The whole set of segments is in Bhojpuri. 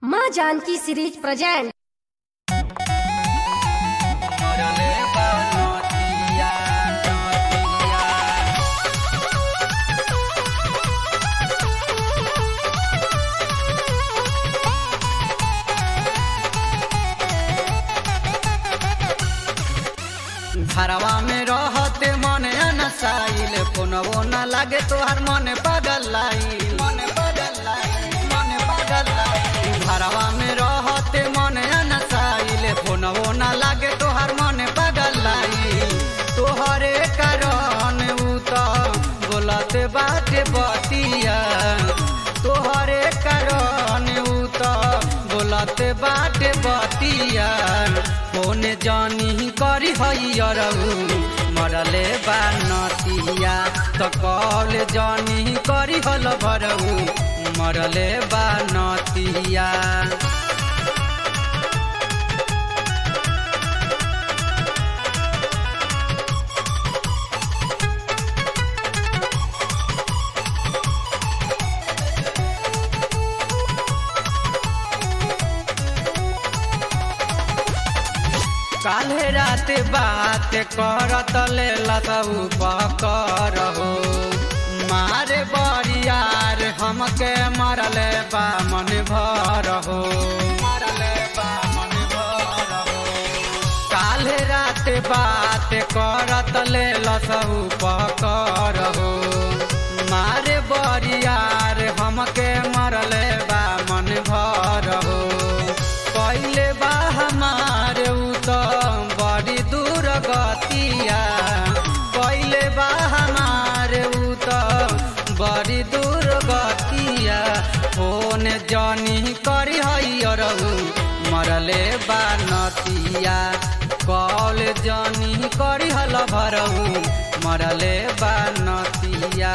माँ जानकी सीरीज प्रेजेंट मरले बा नदिया नदिया घरवा में रहते मन अनसाइल कोनवो न लागे तोहर मन पागल लाइल मन पागल लाइल मन पागल लाइल घरवा में रहते मन अनसाइल कोनवो न लागे तोहर मन पागल लाइल तोहरे कारण उ त बोलत बाटे बतिया तोहरे कारण उ त बोलत बाटे बतिया फोन जानी करी हैरऊ मरले बा नतिया त कॉल जानी करी हल भरऊ मरले बा नतिया काल्हे रात बात करत लेला तू पकर हो मारे बरियार हमके मरले बा मन भर हो मरले बा मन भर हो काल्हे रात बात करत लेला तू पकर हो मारे बरियार हमके मरले बा मन भर हो पहले बा हमार उ त बड़ी दूर गतिया पहले बा हमार उ त बड़ी दूर गतिया फोन जानी करी हैरऊ मरले बा नतिया कॉल जानी करी हल भरऊ मरले बा नतिया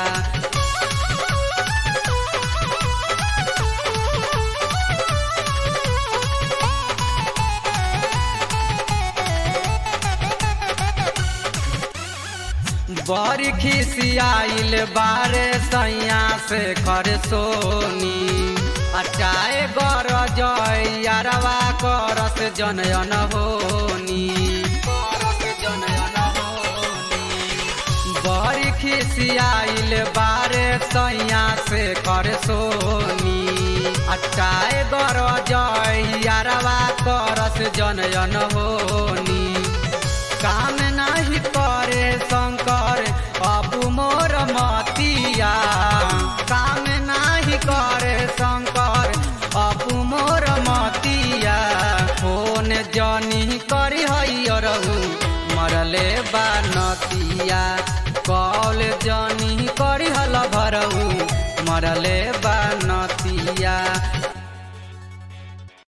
बड़ी खिसियाइल बारे सैया से कर सोनी अटाए गर जय यारवा करस जनयन होनी करस जनयन होनी बड़ी खिसियाइल बारे सैया से कर सोनी अटाए गर जय यारवा करस जनयन होनी काम नहीं करे शंकर अबू मोर मतिया काम नहीं करे शंकर अबू मोर मतिया फोन जनी करी हैरऊ मरले बा नतिया कॉल जनी करी हल भरऊ मरले बा